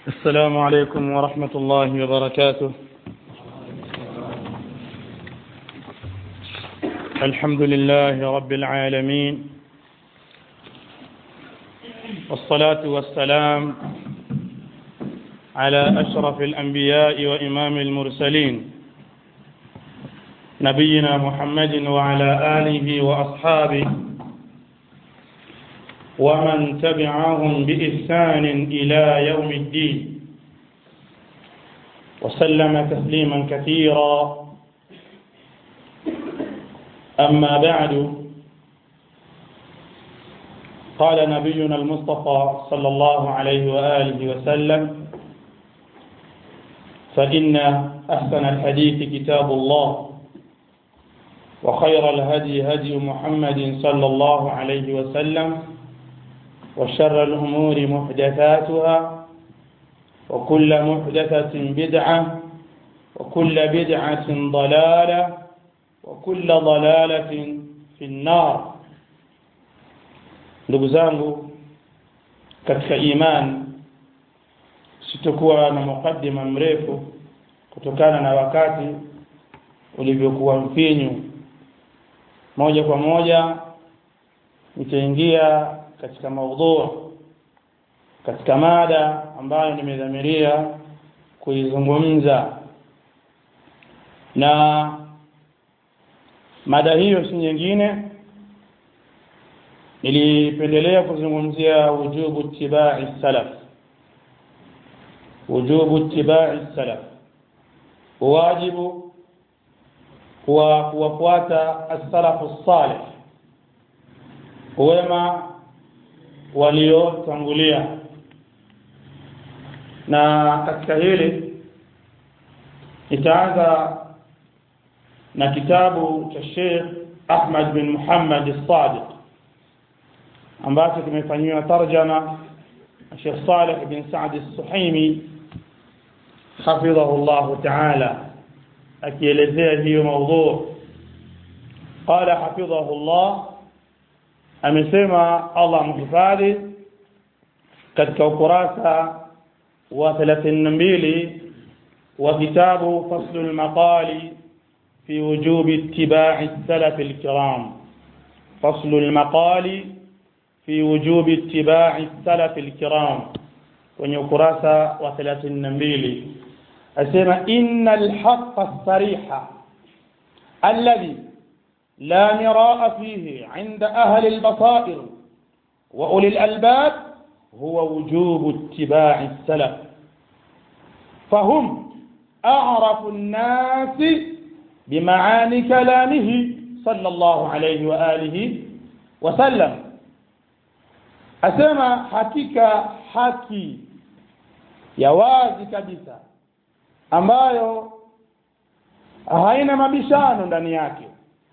السلام عليكم ورحمة الله وبركاته الحمد لله رب العالمين والصلاة والسلام على أشرف الأنبياء وإمام المرسلين نبينا محمد وعلى آله وأصحابه ومن تبعهم بإحسان إلى يوم الدين وسلم تسليما كثيرا أما بعد قال نبينا المصطفى صلى الله عليه وآله وسلم فإن أحسن الحديث كتاب الله وخير الهدي هدي محمد صلى الله عليه وسلم وشر الأمور محدثاتها وكل محدثة بدعة وكل بدعة ضلالة وكل ضلالة في النار ndugu zangu katika imani sitokuwa na mukaddima mrefu kutokana na wakati ulivyokuwa mfinyu moja kwa moja nitaingia katika maudhu katika mada ambayo nimedhamiria kuizungumza na mada hiyo si nyingine nilipendelea kuzungumzia wujubu ittibai salaf wujubu ittibai salaf wajibu wa kuwafuata as-salafu salih wema waliotangulia na katika hili nitaanza na kitabu cha Sheikh Ahmad bin Muhammad as-Sadiq ambacho kimefanyiwa tarjama na Sheikh Saleh bin Saad as-Suhaimi hafidhahu Allah ta'ala akielezea hiyo mada qala hafidhahu Allah amesema Allah mhifadhi katika ukurasa wa 32 wa kitabu fasl al-maqali fi wujub ittiba'i salaf al-kiram fasl al-maqali fi wujub ittiba'i salaf al-kiram kwenye ukurasa wa 32 asema innal haqqa as-sariha alladhi لا مراء فيه عند أهل البصائر وأولي الألباب هو وجوب اتباع السلف فهم أعرف الناس بمعاني كلامه صلى الله عليه وآله وسلم أسمى حقيقة حكي يوازي كبسة ambayo haina mabishano ndani yake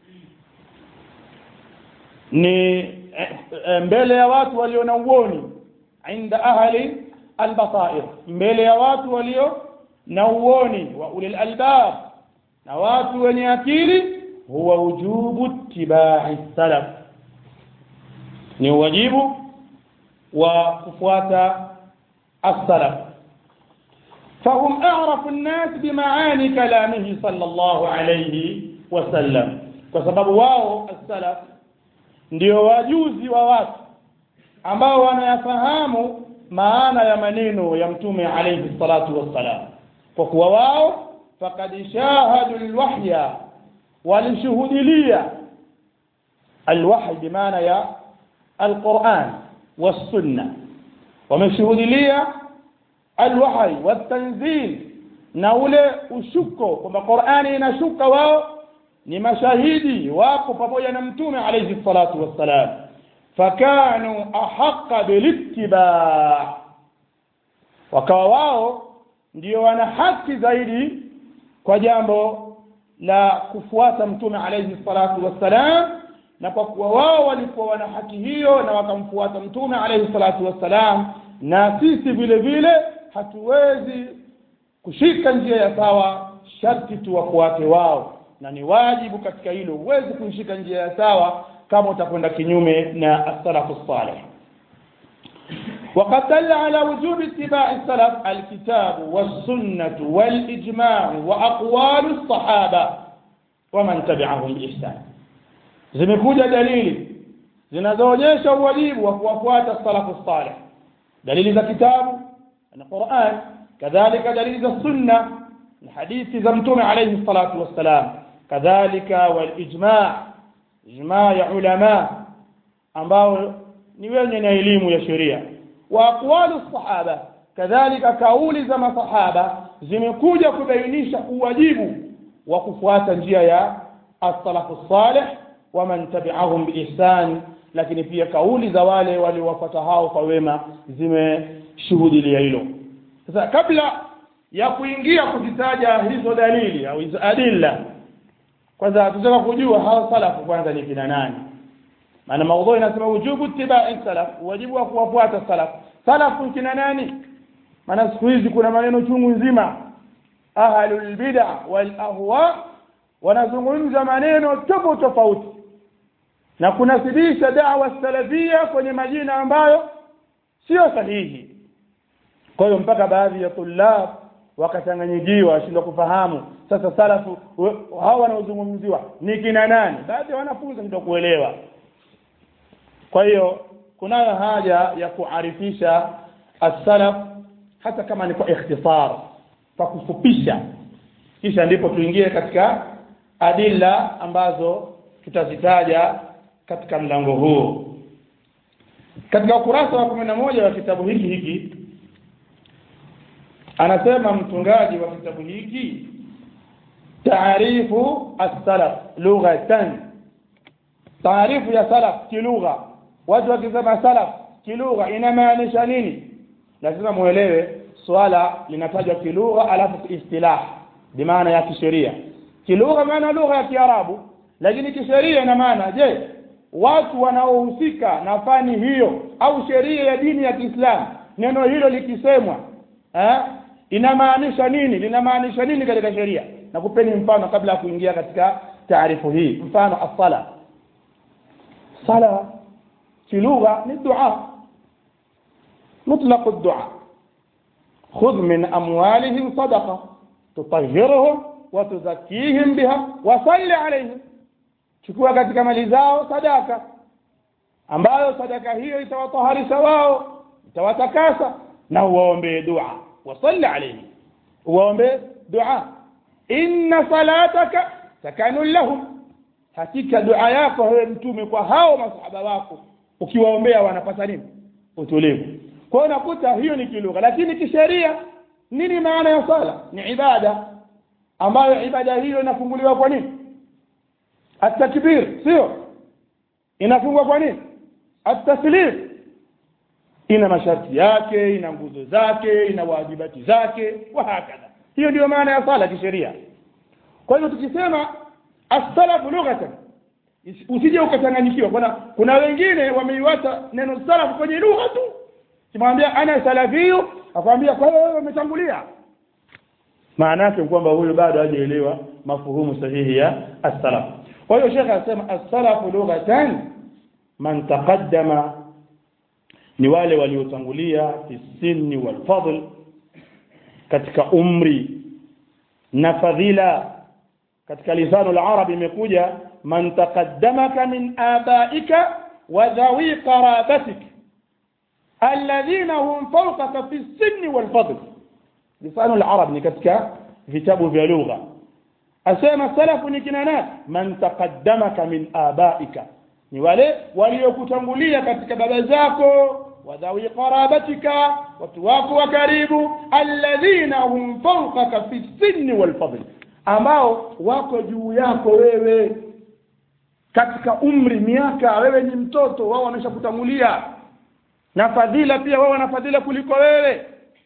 ni mbele ya watu walio na uoni inda ahli albasair mbele ya watu walio na uoni wa ulil albab na watu wenye akili huwa wujubu tibai salaf ni wajibu wa kufuata as-salaf فهم أعرف الناس بمعاني كلامه صلى الله عليه وسلم وسبب واو السلف ndio wajuzi wa watu ambao wanayafahamu maana ya maneno ya mtume alayhi salatu wassalam kwa kuwa wao fakad shahadu alwahya walishuhudilia alwahy bimaana ya alquran wassunna wameshuhudilia alwahy watanzil na ule ushuko kwamba qurani inashuka wao ni mashahidi wako pamoja na mtume alayhi salatu wassalam fakanu ahaqqa bilittiba wakawa wao ndio wana haki zaidi kwa jambo la kufuata mtume alayhi salatu wassalam na kwa kuwa wao walikuwa wana haki hiyo na wakamfuata mtume alayhi salatu wassalam na sisi vile vile hatuwezi kushika njia ya sawa sharti tuwafuate wao na ni wajibu katika hilo huwezi kuishika njia ya sawa kama utakwenda kinyume na as-salafu salih وقد دل على وجوب اتباع السلف الكتاب والسنة والإجماع وأقوال الصحابة ومن تبعهم بإحسان zimekuja dalili zinazoonyesha uwajibu wa kuwafuata salafu salih dalili za kitabu na Qur'an kadhalika dalili za sunna na hadithi za mtume alayhi salatu wassalam kadhalika wal ijma' ijma' ya ulama ambao ni wenye na elimu ya sheria wa aqwalu sahaba kadhalika kauli za masahaba zimekuja kubainisha uwajibu wa kufuata njia ya as-salafu salih wa man tabi'ahum biihsan lakini pia kauli za wale waliowafuata hao kwa wema zimeshuhudia hilo sasa kabla ya kuingia kuzitaja hizo dalili au hizo adilla kwanza tunataka kujua hao salafu kwanza ni kina nani maana maudhui inasema wujubu ittiba'i salaf wajibu wa kuwafuata salaf salafu kina nani maana siku hizi kuna maneno chungu nzima ahlul bid'a wal ahwa wanazungumza maneno tofauti tofauti na kunasibisha da'wa salafia kwenye majina ambayo sio sahihi kwa hiyo mpaka baadhi ya tulab wakachanganyikiwa washindwa kufahamu sasa salafu hao wanaozungumziwa ni kina nani baadhi ya wanafunzi ndio kuelewa kwa hiyo kunayo haja ya kuarifisha as-salaf hata kama ni kwa ikhtisar kwa kufupisha kisha ndipo tuingie katika adilla ambazo tutazitaja katika mlango huu katika ukurasa wa 11 wa kitabu hiki hiki anasema mtungaji wa kitabu hiki taarifu as-salaf lughatan taarifu ya salaf kilugha watu wakisema salaf kilugha inamaanisha nini lazima muelewe swala linatajwa kilugha alafu istilah bimaana ya kisheria kilugha maana lugha ya kiarabu lakini kisheria ina maana je watu wanaohusika na fani hiyo au sheria ya dini ya Kiislamu neno hilo likisemwa eh inamaanisha nini linamaanisha nini katika sheria na kupeni mfano kabla ya kuingia katika taarifu hii mfano as-sala sala في لغة للدعاء مطلق الدعاء خذ من أموالهم صدقة تطهرهم وتزكيهم بها وصل عليهم chukua katika mali zao sadaka ambayo sadaka hiyo itawataharisha wao itawatakasa na uwaombee dua wasalli alayhi uwaombee dua inna salataka sakanun lahum hakika dua yako wewe mtume kwa hao masahaba wako ukiwaombea wanapata nini utulivu kwa hiyo nakuta hiyo ni kilugha lakini kisheria nini maana ya sala ni ibada ambayo ibada hiyo inafunguliwa kwa nini at-takbir sio inafungwa kwa nini at-taslim ina masharti yake ina nguzo zake ina wajibati zake wa hakadha hiyo ndio maana ya sala kisheria kwa hiyo tukisema as-salafu lughatan usije ukachanganyikiwa kuna kuna wengine wameiwata neno salaf kwenye lugha tu kimwambia ana salafiyu akwambia kwa hiyo wewe umetangulia maana yake kwamba huyo bado hajaelewa mafuhumu sahihi ya as-salaf kwa hiyo shekhe anasema as-salafu lughatan man taqaddama ni wale waliotangulia fi sinni wal fadl katika umri na fadhila katika lisanu al-arab imekuja man taqaddamaka min abaika wa dhawi qarabatik alladhina hum fawqaka fi sinni wal fadl lisanu al-arab ni katika vitabu vya lugha asema salafu ni kina nani man taqaddamaka min abaika ni wale waliokutangulia katika baba zako wadhawi qarabatika watu wako wa karibu alladhina hum fawqaka fi sinni wal fadl ambao wako juu yako wewe katika umri miaka wewe ni mtoto wao wameshakutangulia na fadhila pia wao wana fadhila kuliko wewe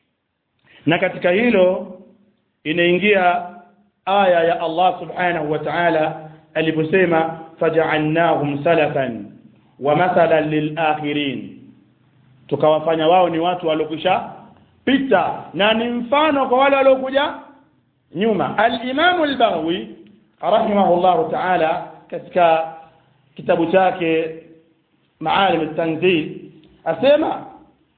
na katika hilo inaingia aya ya Allah subhanahu wa ta'ala aliposema faj'alnahum salafan wa mathalan lilakhirin tukawafanya wao ni watu walokwisha pita na ni mfano kwa wale waliokuja nyuma al-Imam al-Baghawi rahimahullah ta'ala katika kitabu chake Maalim at-Tanzil asema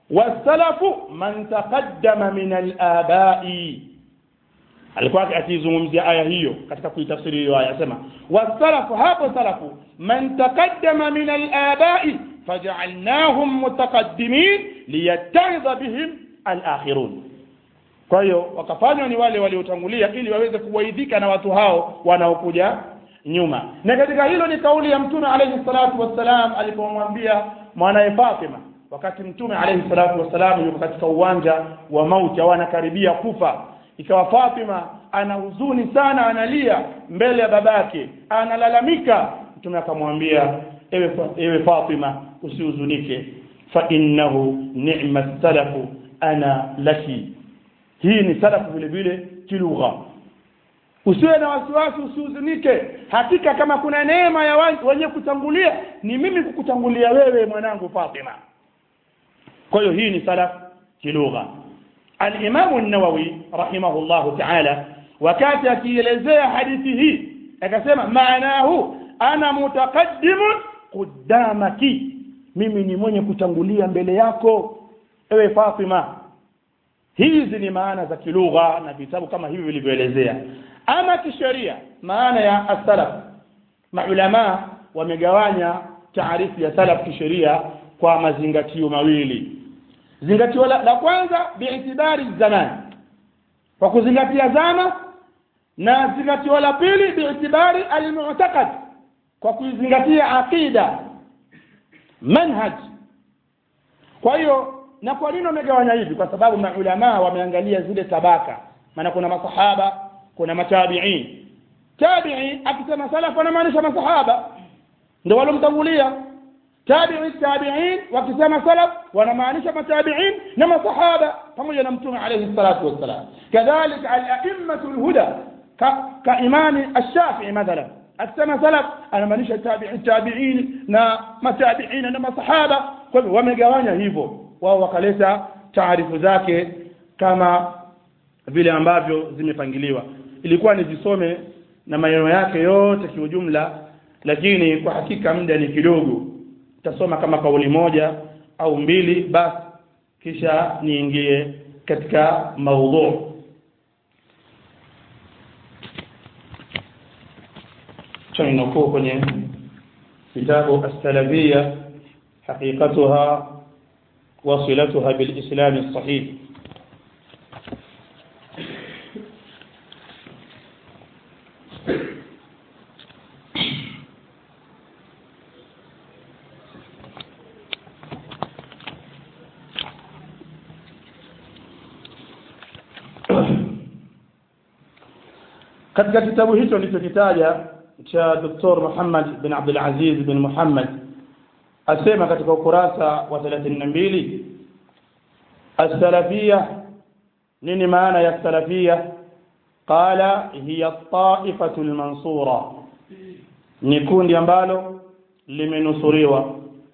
wasalafu man taqaddama min alabai alikuwa akizungumzia aya hiyo katika kuitafsiri hiyo aya asema wasalafu hapo salafu man taqaddama min alabai faj'alnahum mutaqaddimin liyattaidha bihim alakhirun kwa hiyo wakafanywa ni wale waliotangulia ili waweze kuwaidhika na watu hao wanaokuja nyuma na katika hilo ni kauli ya mtume alayhi salatu wassalam alipomwambia mwanaye Fatima wakati mtume alayhi salatu wassalam yuko katika uwanja wa mauti au anakaribia kufa ikawa Fatima ana huzuni sana analia mbele ya babake analalamika mtume akamwambia ewe, ewe Fatima usihuzunike fa innahu ni'ma salafu ana laki hii ni salafu vile vile kilugha usiwe na wasiwasi usihuzunike hakika kama kuna neema ya wenye kutangulia ni mimi kukutangulia wewe mwanangu Fatima kwa hiyo hii ni salaf kilugha al-Imam an-Nawawi rahimahullah ta'ala wakati akielezea hadithi hii akasema maanahu ana mutaqaddimun qudamaki mimi ni mwenye kutangulia mbele yako ewe Fatima hizi ni maana za kilugha na vitabu kama hivi vilivyoelezea ama kisheria maana ya as-salaf maulama wamegawanya taarifu ya salaf kisheria kwa mazingatio mawili zingatio la, la kwanza biitibari zaman kwa kuzingatia zama na zingatio la pili biitibari almu'taqad kwa kuzingatia aqida manhaj kwa hiyo na kwa nini wamegawanya hivi kwa sababu maulama wameangalia zile tabaka maana kuna masahaba kuna matabiin tabi'i akisema salaf anamaanisha masahaba ndio walomtangulia tabi'i tabi'in wakisema salaf wanamaanisha matabi'in na masahaba pamoja na mtume alayhi salatu wassalam kadhalika al-a'immatu al-huda ka imami ash-shafi'i mathalan akisema salaf anamaanisha tabi'i tabi'in na matabi'in na masahaba kwa hivyo wamegawanya hivyo wao wakaleta taarifu zake kama vile ambavyo zimepangiliwa ilikuwa nizisome na maneno yake yote kiujumla lakini kwa hakika muda ni kidogo tasoma kama kauli moja au mbili basi kisha niingie katika maudhu tunukuu kwenye kitabu as-salafiyya haqiqatuha وصلتها بالإسلام الصحيح katika kitabu hicho nilichokitaja cha Dr. Muhammad bin Abdul Aziz bin Muhammad asema katika ukurasa wa 32 as-salafiyya nini maana ya salafiyya qala hiya taifatu al-mansura ni kundi ambalo limenusuriwa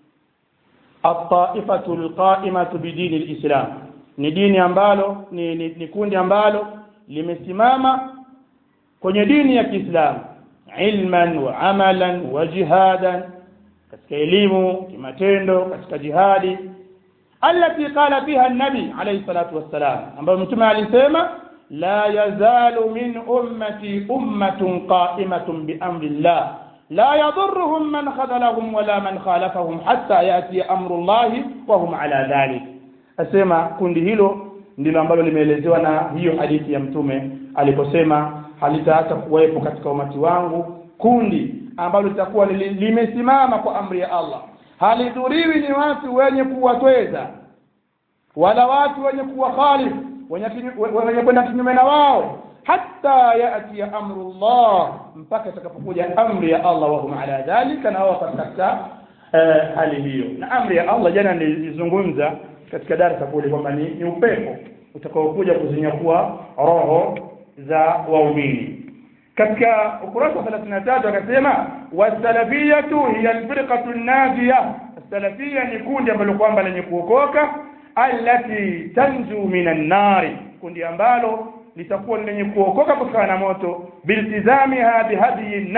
at-taifatu al-qa'imatu bidini al-islam ni dini ambalo ni, ni, ni kundi ambalo limesimama kwenye dini ya Kiislamu ilman wa amalan wa jihadan katika elimu kimatendo katika jihadi allati qala fiha an-nabi alayhi salatu wassalam ambayo mtume alisema la yazalu min ummati ummatun qa'imatun bi amri Allah la yadurruhum man khadalahum wala man khalafahum hatta yati amru Allah wa hum ala dhalik asema kundi hilo ndilo ambalo limeelezewa na hiyo hadithi ya mtume aliposema halitaacha kuwepo katika umati wangu kundi ambalo litakuwa limesimama kwa amri ya Allah halidhuriwi ni watu wenye kuwatweza wala watu wenye kuwa khalif wenye kwenda kinyume na wao hatta yati amru Allah mpaka itakapokuja amri ya Allah wa hum ala dhalika na wao katika uh, hali hiyo na amri ya Allah jana nilizungumza katika darasa kule kwamba ni, ni upepo utakaokuja kuzinyakua roho za waumini katika ukurasa wa 33 akasema wasalafiyatu hiya alfirqatu an-najiya salafia ni kundi ambalo kwamba lenye kuokoka allati tanju minan nari kundi ambalo litakuwa lenye kuokoka kutokana na moto biltizamiha bihadiyi nabi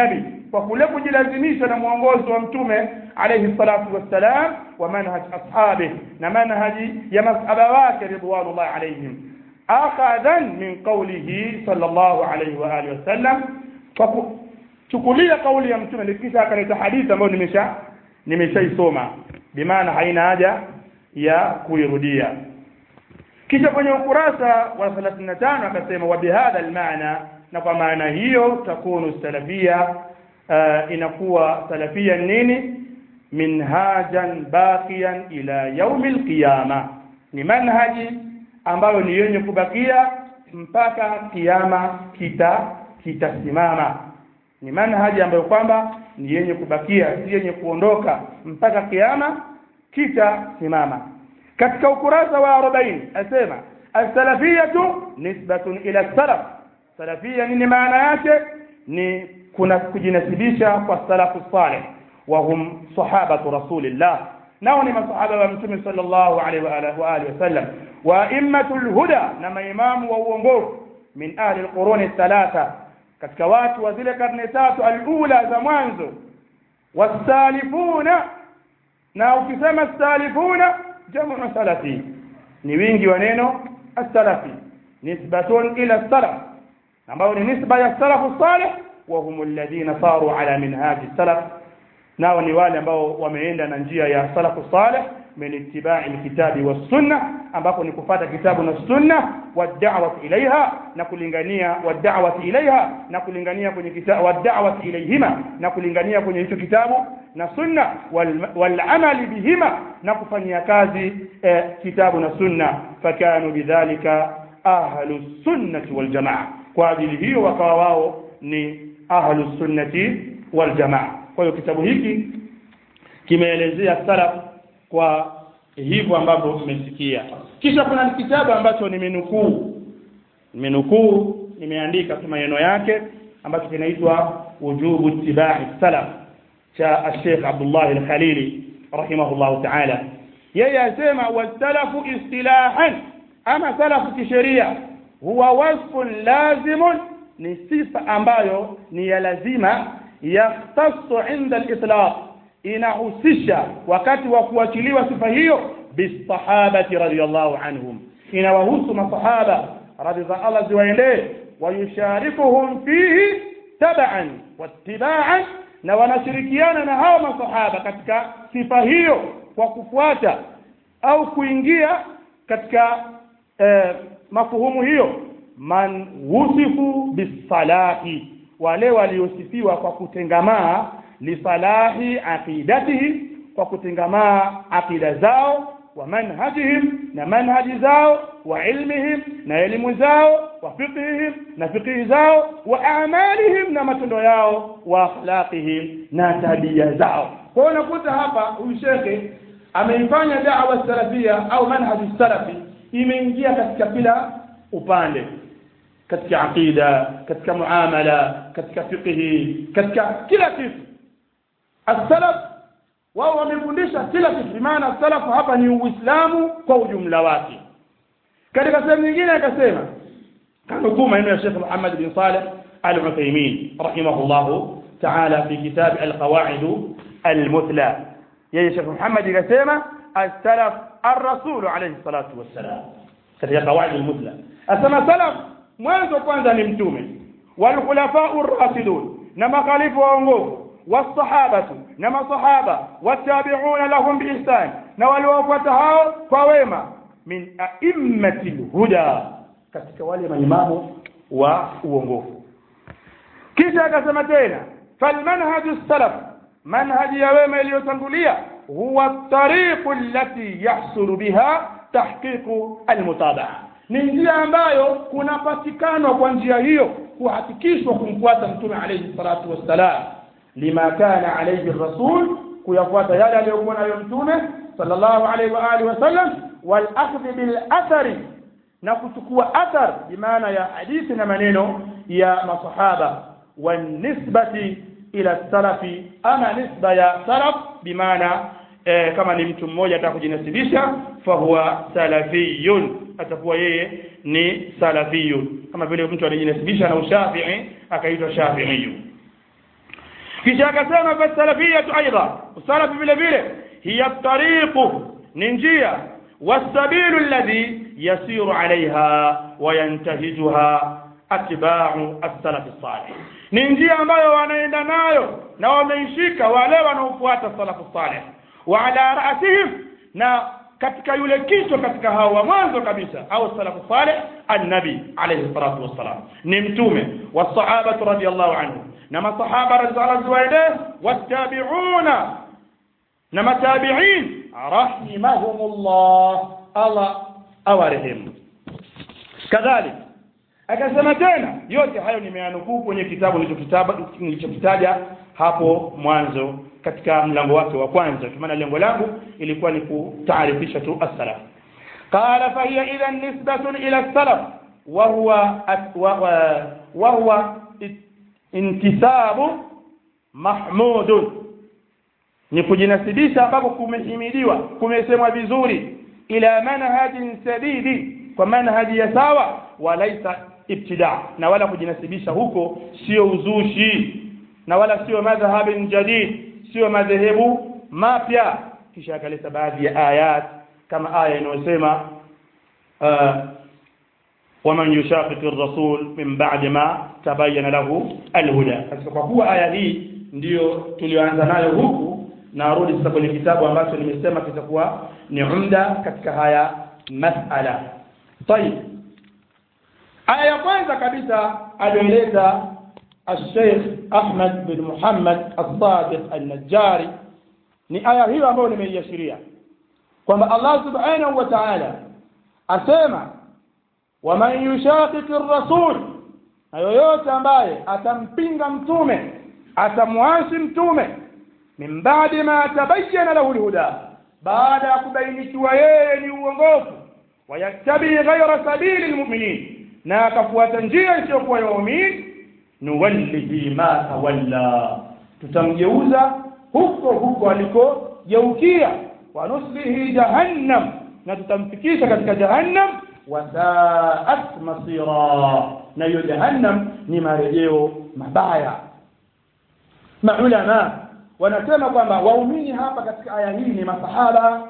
kwa kule kujilazimisha na mwongozo wa mtume alayhi salatu wassalam wa manhaj ashabihi na manhaji ya masahaba wake ridwanullah alayhim akhadhan min qawlihi sallallahu alayhi wa alihi wasallam kwa kuchukulia kauli ya mtume kisha akaleta hadithi ambayo nimesha nimeshaisoma bimaana haina haja ya kuirudia kisha kwenye ukurasa wa 35 akasema wa bihadha almaana na kwa maana hiyo takunu salafia uh, inakuwa salafia nini minhajan baqiyan ila yaumi alqiyama ni manhaji ambayo ni yenye kubakia mpaka kiyama kita kitasimama ni manhaji ambayo kwamba ni yenye kubakia si yenye kuondoka mpaka kiyama kitasimama katika ukurasa wa 40 asema as-salafiyatu nisbatun ila salaf salafia nini maana yake ni kuna kujinasibisha kwa salafu salih wa hum sahabatu rasulillah nao ni masahaba wa mtume sallallahu alaihi wa alihi wa alihi wasallam wa immatul huda na maimamu wa uongofu min ahli alquruni thalatha katika watu wa zile karne tatu alula za mwanzo wasalifuna na ukisema salifuna jamu salafi ni wingi wa neno as-salafi nisbatun ila salaf ambao ni nisba ya salafu salih wa hum alladhina saru ala minhaj salaf nao ni wale ambao wameenda na njia ya salafu salih min ittiba'i alkitabi was sunna ambapo ni kufata kitabu na sunna wa da'wati ilaiha na kulingania wa da'wati ilaiha na kulingania kwenye kitabu wa da'wati ilaihima na kulingania kwenye hicho kitabu na sunna wal, wal amali bihima na kufanyia kazi eh, kitabu na sunna fakanu bidhalika ahlu sunnati wal jamaa kwa ajili hiyo wakawa wao ni ahlu sunnati wal jamaa kwa hiyo kitabu hiki kimeelezea salaf kwa hivyo ambavyo mmesikia kisha kuna kitabu ambacho nimenukuu nimenukuu nimeandika tu maneno yake ambacho kinaitwa wujubu ittiba'i salaf cha Sheikh Abdullah al-Khalili rahimahullah ta'ala yeye asema wasalafu istilahan ama salafu kisheria huwa wasfun lazimun ni sifa ambayo ni ya lazima yahtassu inda al-itlaq inahusisha wakati wa kuachiliwa sifa hiyo bisahabati radiyallahu anhum inawahusu masahaba radhi za Allah ziwaendee wayusharikuhum fihi tabaan wattibaan na wanashirikiana na hao masahaba katika sifa hiyo kwa kufuata au kuingia katika eh, mafuhumu hiyo man wusifu bisalahi wale waliosifiwa kwa kutengamaa lisalahi aqidatihi kwa kutengamaa aqida zao wa manhajihim na manhaji zao wa ilmihim na elimu zao wa fiqhihim na fiqhi zao wa amalihim na matendo yao wa akhlaqihim na tabia zao kwa hiyo unakuta hapa huyu shekhe ameifanya da'wa salafia au manhaji salafi imeingia katika kila upande katika aqida katika muamala katika fiqhi katika kila kitu as-salaf wao wamefundisha kila kitu maana salafu hapa ni uislamu kwa ujumla wake katika sehemu nyingine akasema kanukuu maneno ya Sheikh Muhammad bin Saleh Al-Uthaymeen rahimahullahu ta'ala fi kitab al-qawaid al-muthla yeye Sheikh Muhammad akasema as-salaf ar-rasul alayhi salatu wassalam katika qawaid al-muthla asema salaf mwanzo kwanza ni mtume wal khulafa'u ar-rasidun na makhalifu waongofu والصحابة نما صحابة والتابعون لهم بإحسان نوالوفة هاو فويما من أئمة الهدى katika wale maimamu wa uongofu kisha akasema tena falmanhaju salaf manhaji ya wema iliyotangulia huwa tariqu allati yahsulu biha tahqiqu almutabaa ni njia ambayo kunapatikanwa kwa njia hiyo kuhakikishwa kumfuata mtume alayhi salatu wassalam lima kana alayhi rasul kuyafuata yale aliyokuwa nayo mtume sallallahu alayhi wa alihi wasallam wal akhdh bil athari na kuchukua athar bimaana ya hadithi na maneno ya masahaba wan nisbati ila salafi ama nisba ya salaf bimaana e, kama ni mtu mmoja atakujinasibisha fahuwa salafiyun atakuwa yeye ni salafiyun kama vile mtu alijinasibisha na ushafii akaitwa shafiiyun kisha akasema fasalafiyatu aidha usalafu vile vile hiya tariqu ni njia wasabilu alladhi yasiru alaiha wayantahijuha atba'u as-salaf as-salih ni njia ambayo wanaenda nayo na wameishika wale wanaofuata salafu salih wa ala ra'sihim na katika yule kichwa katika hao wa mwanzo kabisa au salafu salih annabi alayhi salatu wassalam ni mtume wasahaba radhiyallahu anhu na masahaba radhiyallahu anhu wattabi'una na matabi'in rahimahumullah Allah awarehemu kadhalika akasema tena yote hayo nimeyanukuu kwenye kitabu nilichokitaja hapo mwanzo katika mlango wake wa kwanza kwa maana lengo langu ilikuwa ni kutaarifisha tu as-salaf qala fa hiya idhan nisbatun ila as-salaf wa huwa wa huwa intisabu mahmudun ni kujinasibisha ambapo kumehimidiwa kumesemwa vizuri ila manhajin sadidi kwa manhaji ya sawa walaisa ibtida na wala kujinasibisha huko sio uzushi na wala sio madhhabin jadid sio madhehebu mapya kisha akaleta baadhi ya ayat kama aya inayosema uh, waman yushaqiqi rasul min ba'di ma tabayyana lahu alhuda katika kwa kuwa aya hii ndiyo tulioanza nayo huku narudi sasa kwenye kitabu ambacho nimesema kitakuwa ni umda katika haya masala طيب aya ya kwanza kabisa alieleza الشيخ أحمد بن محمد الصادق النجاري ni aya hiyo ambayo nimeiashiria kwamba Allah subhanahu wa ta'ala asema waman yushaqiqi rasul na yoyote ambaye atampinga mtume atamwasi mtume min ba'di ma tabayyana lahu alhuda baada ya kubainikiwa yeye ni uongofu wayattabi ghayra sabili almu'minin na akafuata njia isiyokuwa ya waumini nuwallihi ma tawalla tutamgeuza huko huko alikogeukia wa nuslihi jahannam na tutamfikisha katika jahannam wasaat masira na hiyo jahannam ni marejeo mabaya maulama wanasema kwamba waumini hapa katika aya hii ni masahaba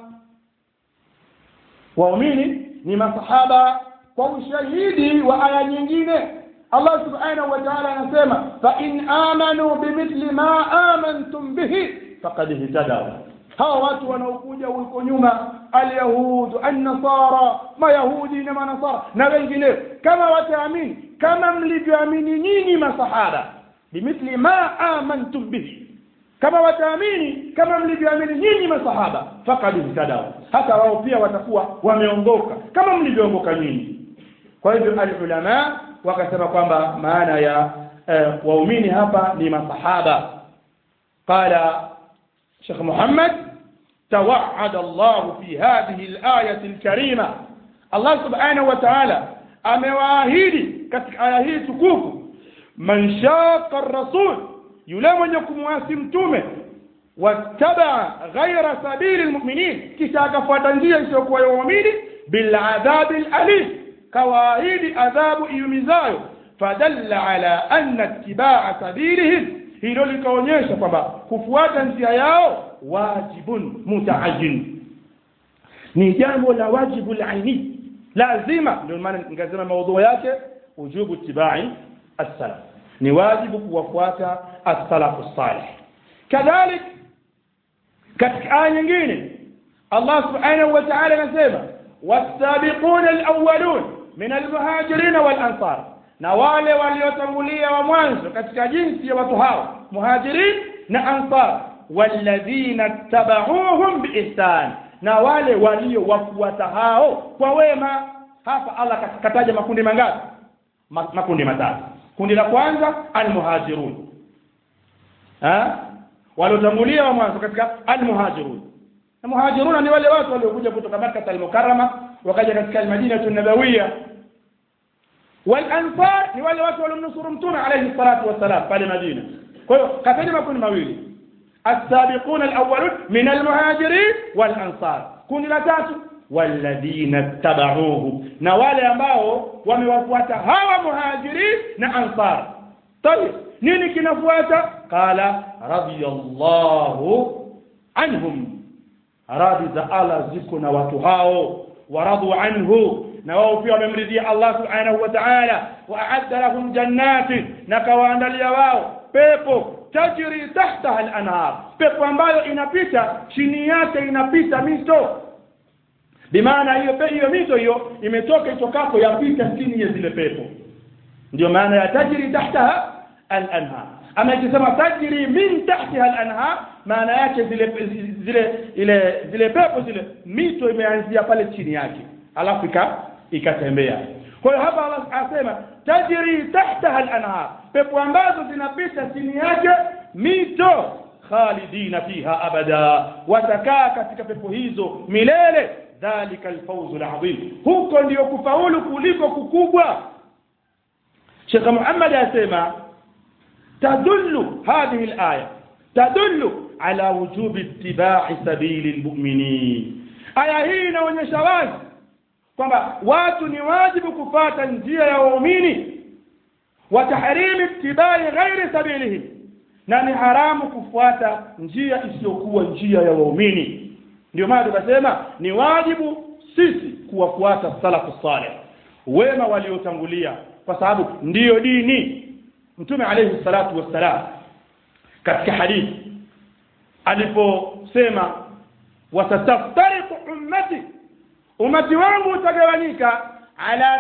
waumini ni masahaba kwa ushahidi wa aya nyingine Allah subhanahu wa ta'ala anasema fa in amanu bimithli ma amantum bihi faqad ihtadaw hawa watu wanaokuja huko nyuma alyahud an-nasara mayahudi na manasara na wengine kama wataamini kama mlivyoamini nyinyi masahaba bimithli ma amantum bihi kama wataamini kama mlivyoamini nyinyi masahaba faqad ihtadaw hata wao pia watakuwa wameongoka kama mlivyoongoka nyinyi kwa hivyo alulama wakasema kwamba maana ya eh, waumini hapa ni masahaba qala Sheikh Muhammad توعد الله في هذه الآية الكريمة الله سبحانه وتعالى amewaahidi katika aya hii tukufu man shaqa ar-rasul yule mwenye kumwasi mtume wattabaa ghaira sabili almu'minin kisha akafuata njia isiyokuwa ya waumini bil adhabi alim kawaahidi adhabu iumizayo fadalla ala anna ittibaa sabilihim hilo likaonyesha kwamba kufuata njia yao wajibun mutaajin ni jambo la wajibu laini lazima ndio maana nikasema maudhui yake ujubu tibai as-salaf ni wajibu kuwafuata as-salafu salih kadhalik katika aya nyingine Allah subhanahu wa ta'ala anasema was-sabiquna al-awwalun min al-muhajirin wal-ansar na wale waliotangulia wa mwanzo katika jinsi ya watu hao muhajirin na ansar walladhina tabauhum biihsan na wale waliowafuata hao kwa wema hapa Allah kataja makundi mangapi Ma, makundi matatu kundi la kwanza almuhajirun ha waliotangulia wa mwanzo katika almuhajirun na muhajiruna ni wale watu waliokuja kutoka Makkah al-Mukarrama wakaja katika al-Madina an-Nabawiyya wal-ansar ni wale watu waliomnusuru mtume alayhi salatu wassalam pale Madina kwa hiyo kataja makundi mawili السابقون الأولون من المهاجرين والأنصار كن لا تاتوا والذين اتبعوه na wale ambao wamewafuata hawa muhajirin na ansar طيب nini kinafuata qala radiyallahu anhum radhi za Allah ziko na watu hao waradu anhu na wao pia wamemridhia Allah subhanahu wa ta'ala wa a'adda lahum jannati na kawaandalia wao pepo tajri tahtaha al-anhar pepo ambayo inapita chini yake inapita mito bimaana hiyo hiyo mito hiyo imetoka itokako yapita chini ya zile pepo ndio maana ya tajri tahtaha al-anhar ama ikisema tajri min tahtiha al-anhar maana yake zile zile ile zile pepo zile mito imeanzia pale chini yake alafu ika ikatembea kwa hiyo hapa Allah asema tajri tahtaha al-anhar pepo ambazo zinapita chini yake mito khalidina fiha abada watakaa katika pepo hizo milele dhalika alfawzu alazim huko ndio kufaulu kuliko kukubwa Sheikh Muhammad asema tadullu hadhihi alaya tadullu ala wujubi ittiba'i sabili almu'minin aya hii inaonyesha wazi kwamba watu ni wajibu kufata njia ya waumini wa tahrimi ittibai ghairi sabilihim na ni haramu kufuata njia isiyokuwa njia ya waumini ndio maana tukasema ni wajibu sisi kuwafuata salafu salih wema waliotangulia kwa sababu ndiyo dini mtume alayhi salatu wassalam katika hadithi aliposema watataftariqu ummati umati wangu utagawanyika ala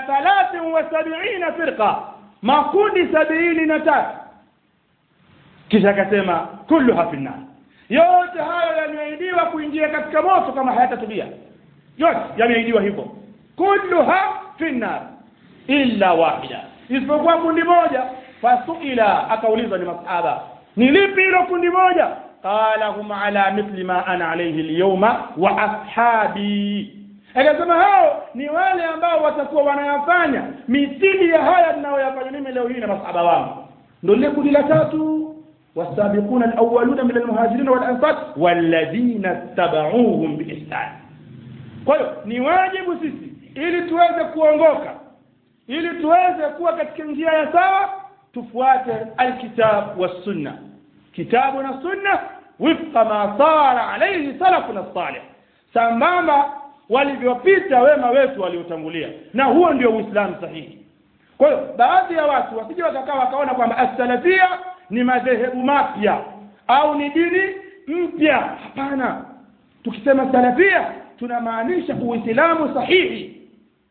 73 firqa makundi sabini na tatu kisha akasema kulluha fi nar yote hayo yameahidiwa kuingia katika moto kama hayatatubia yote yameahidiwa hivyo kulluha fi nar illa wahida isipokuwa kundi moja fasuila akaulizwa ni masahaba ni lipi hilo kundi moja qala hum ala mithli ma ana alayhi alyawma wa ashabi akasema hao ni wale ambao watakuwa wanayafanya mithili ya haya ninayoyafanya mimi leo hii na masahaba wangu ndio lile kundi la tatu والسابقون الأولون من المهاجرين والأنصار والذين اتبعوهم بإحسان kwa hiyo ni wajibu sisi ili tuweze kuongoka ili tuweze kuwa katika njia ya sawa tufuate alkitab wassunna kitabu na sunna wifqa ma sara alayhi salafuna salih sambamba walivyopita wema wetu waliotangulia na huo ndio uislamu sahihi kwa hiyo baadhi ya watu wasije wakakaa wakaona kwamba as-salafia ni madhehebu mapya au ni dini mpya hapana tukisema salafia tunamaanisha uislamu sahihi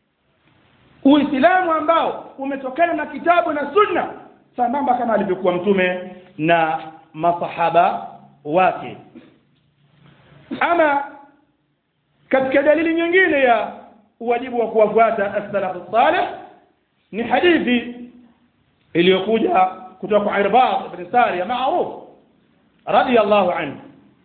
uislamu ambao umetokana na kitabu na sunna sambamba kama alivyokuwa mtume na masahaba wake ama katika dalili nyingine ya uwajibu wa kuwafuata as-salafu salih ni hadithi iliyokuja kutoka kwa Irbad ibn Sariya maarufu radiyallahu anhu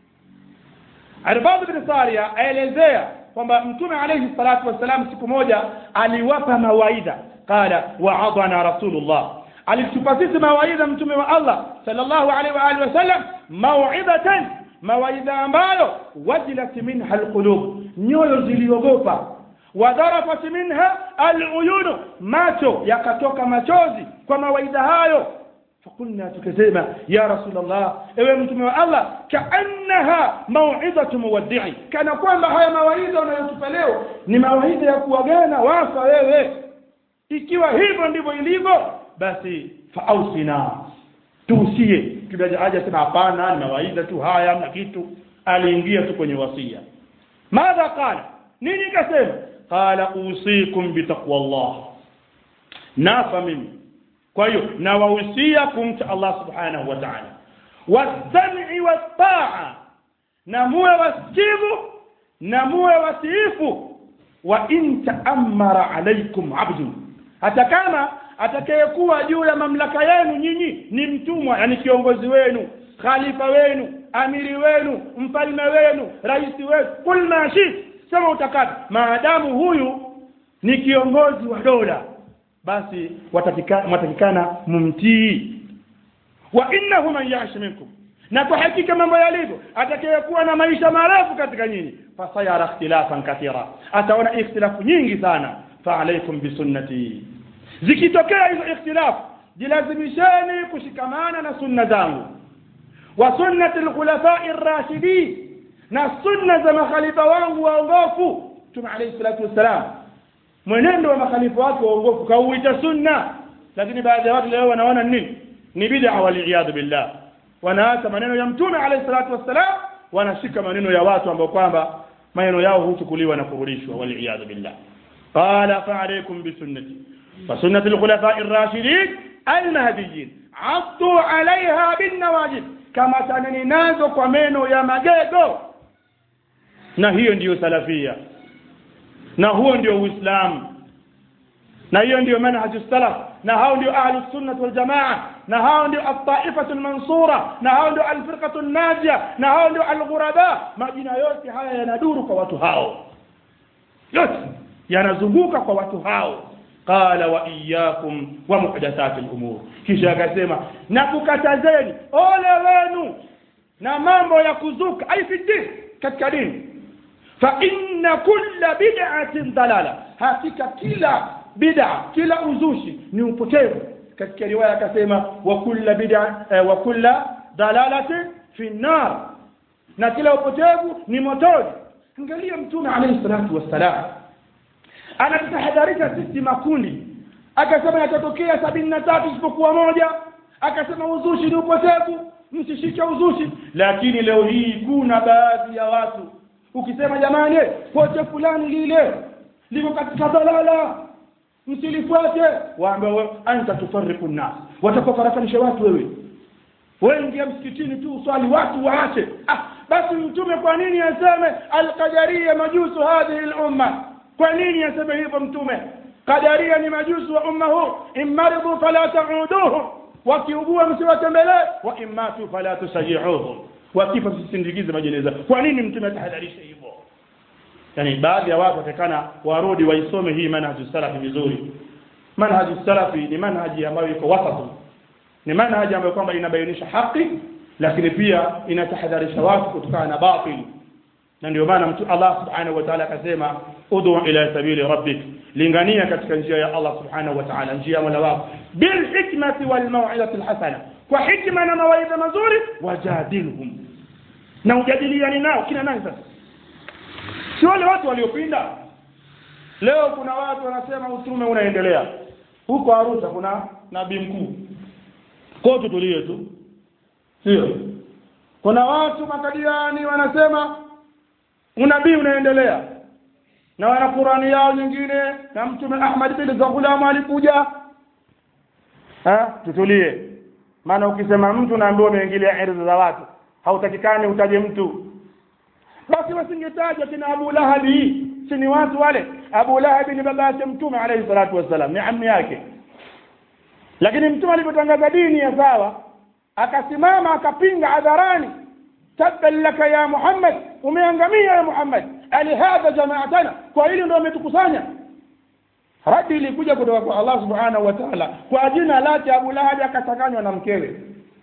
Irbad ibn Sariya aelezea kwamba mtume alayhi salatu wassalam siku moja aliwapa mawaidha qala wa'adana rasulullah alitupa sisi mawaidha mtume wa Allah sallallahu alaihi wa alihi wasallam mau'idatan mawaidha ambayo wajilat minha alqulub nyoyo ziliogopa wadharafat minha aluyun macho yakatoka machozi kwa mawaidha hayo فقلنا tukasema ya rasulullah ewe mtume wa Allah kaannaha mau'izatu muwaddi'i kana kwamba haya mawaidha unayotupa leo ni mawaidha ya kuagana wafa wewe ikiwa hivyo ndivyo ilivyo basi faausina tuusie kibaja haja sema hapana ni mawaidha tu haya na kitu aliingia tu kwenye wasia madha qala nini kasema qala usikum bitaqwallah nafa mimi kwa hiyo nawahusia kumcha Allah subhanahu wa ta'ala wasami wataa na muwe wasikivu na muwe watiifu wa in ta'ammara alaykum abdu hata kama atakayekuwa juu ya mamlaka yenu nyinyi ni mtumwa yani kiongozi wenu khalifa wenu amiri wenu mfalme wenu rais wenu kul ma shi sema utakavyo maadamu huyu ni kiongozi wa dola basi watakikana mumtii wa innahu man yash minkum na kwa hakika mambo yalivyo atakayekuwa na maisha marefu katika nyinyi fasayara ikhtilafan kathira ataona ikhtilafu nyingi sana fa alaikum bisunnati zikitokea hizo ikhtilafu jilazimisheni kushikamana na sunna zangu wa sunnati alkhulafai ar-rashidin na sunna za makhalifa wangu waongofu Mtume alayhi salatu wassalam mwenendo wa makhalifa wake waongofu kauita sunna lakini baadhi ya watu leo wanaona nini ni bid'a wal billah wanaacha maneno ya Mtume alayhi salatu wassalam wanashika maneno ya watu ambao kwamba maneno yao huchukuliwa na kurudishwa wal billah qala fa alaykum bi sunnati fa sunnati al-khulafa'i ar-rashidin al-mahdiyyin addu 'alayha bin nawajib kama taneni nazo kwa meno ya magego na hiyo ndiyo salafia na huo ndio uislamu na hiyo ndio manhaj salaf na hao ndio ahlu sunnah wal jamaa na hao ndio at-taifatu al-mansura na hao ndio al-firqatu an-najia na hao ndio al-ghuraba majina yote haya yanaduru kwa watu hao yote yanazunguka kwa watu hao qala wa iyyakum wa muhdathati al-umur kisha akasema na kukatazeni ole wenu na mambo ya kuzuka aifiti katika dini fa inna kulla bid'atin dalala hakika kila bid'a kila uzushi ni upotevu katika riwaya akasema wa kulla bid'a eh, wa kulla dalalatin fi nar na kila upotevu ni motoni angalia mtume alayhi salatu wassalam anatahadharisha sisi makundi akasema yatatokea sabini na tatu isipokuwa moja akasema uzushi ni upotevu msishike uzushi lakini leo hii kuna baadhi ya watu ukisema jamani pote fulani lile liko katika dalala msilifuate waambie anta tufarriqu nas watakufarakanisha watu wewe wewe ingia msikitini tu uswali watu waache ah basi mtume kwa nini aseme alqadaria majusu hadhihi al-umma kwa nini aseme hivyo mtume qadaria ni majusu wa umma huu imaridu fala ta'uduhu wakiugua msiwatembelee wa imatu fala tusajihuhum wakifa msisindikize majeneza kwa nini mtume atahadharisha hivyo yani baadhi ya watu watakana warudi waisome hii manhaju salafi vizuri manhaju salafi ni manhaji ambayo iko wasatu ni manhaji ambayo kwamba inabainisha haki lakini pia inatahadharisha watu kutokana na batil na ndio maana mtu Allah subhanahu wa ta'ala akasema ud'u ila sabili rabbik lingania katika njia ya Allah subhanahu wa ta'ala njia ya Mola wako bil hikmati wal mau'izati al hasana kwa hikma na mawaidha mazuri wajadilhum na ujadiliani nao kina nani sasa si wale watu waliopinda leo kuna watu wanasema utume unaendelea huko Arusha kuna nabii mkuu kwa tutulie tu sio kuna watu makadiani wanasema unabii unaendelea na wana Qurani yao nyingine na mtume Ahmad bin Zaghulama alikuja ha tutulie maana ukisema mtu naambiwa umeingilia ardhi za watu hautakikani utaje mtu basi wasingetaja kina Abu Lahabi si ni watu wale Abu Lahab ni baba yake mtume alayhi salatu wassalam ni ammi yake lakini mtume alipotangaza dini ya sawa akasimama akapinga hadharani tabban laka ya Muhammad umeangamia ya Muhammad ali hadha jamaatana kwa hili ndio umetukusanya radi ilikuja kutoka kwa Allah subhanahu wa ta'ala kwa jina lake Abu Lahab akachanganywa na mkewe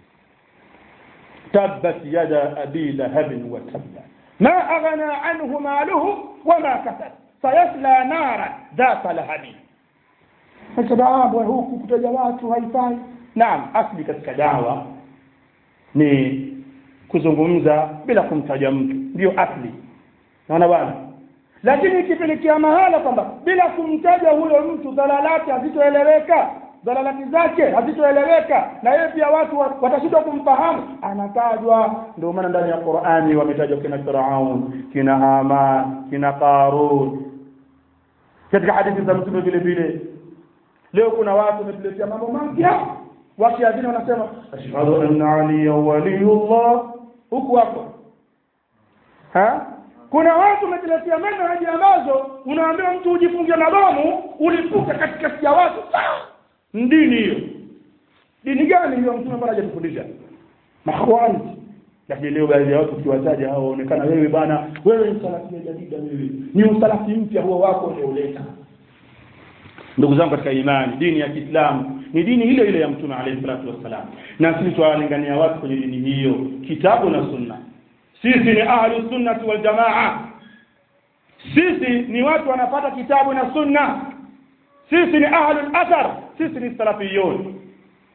tabbat yada abi lahab wa tabba ما أغنى عنه ماله وما كسب سيصلى نارا ذات لهب فسباب huku kutaja watu haifai naam asli katika dawa ni kuzungumza bila kumtaja mtu ndio asli naona bwana lakini ikipelekea mahala kwamba bila kumtaja huyo mtu dhalalati hazitoeleweka dhalalati zake hazitoeleweka na yeye pia watu watashindwa kumfahamu anatajwa ndio maana ndani ya Qur'ani wametajwa kina Firaun kina Haman kina Qarun katika hadithi za mtume vile vile leo kuna watu wametuletea mambo mapya wakiadhini wanasema ashhadu anna aliya waliyullah huku hapo ha kuna watu wametuletea manhaji ambazo unaambiwa mtu ujifungie na bomu ulipuka katikati ya watu dini hiyo dini gani hiyo mtume bwana hajatufundisha makhwani lakini leo baadhi ya watu ukiwataja hao waonekana wewe bana wewe ni salafi ya jadida wewe ni usalafi mpya huo wako ulioleta ndugu zangu katika imani dini ya Kiislamu ni dini ile ile ya mtume alayhi salatu wassalam na sisi tuwalingania watu kwenye dini hiyo kitabu na sunna sisi ni ahlu sunnati wal jamaa sisi ni watu wanapata kitabu na sunna sisi ni ahlul athar sisi ni salafiyun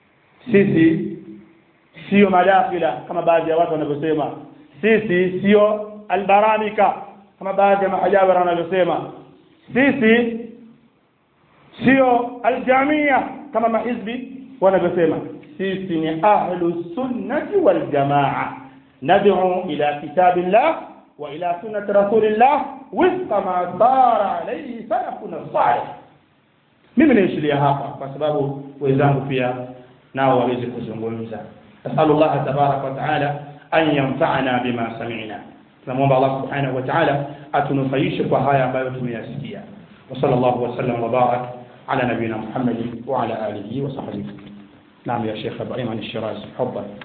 sisi sio madafila kama baadhi ya watu wanavyosema sisi sio albaramika kama baadhi ya mahajabara wanavyosema sisi sio aljamia kama mahizbi wanavyosema sisi ni ahlu sunnati wal jamaa nad'u ila kitabillah wa ila sunnati rasulillah wifqa ma sara alayhi salafuna salih mimi naishilia hapa kwa sababu wenzangu pia nao waweze kuzungumza nasalullah tabaraka wa taala an yanfa'ana bima sami'na tunamwomba Allah subhanahu wa ta'ala atunufaishe kwa haya ambayo tumeyasikia wa sallallahu wa sallam wa barak ala nabina Muhammad wa ala alihi wa sahbihi نعم يا شيخ ابراهيم عن الشيرازي تفضل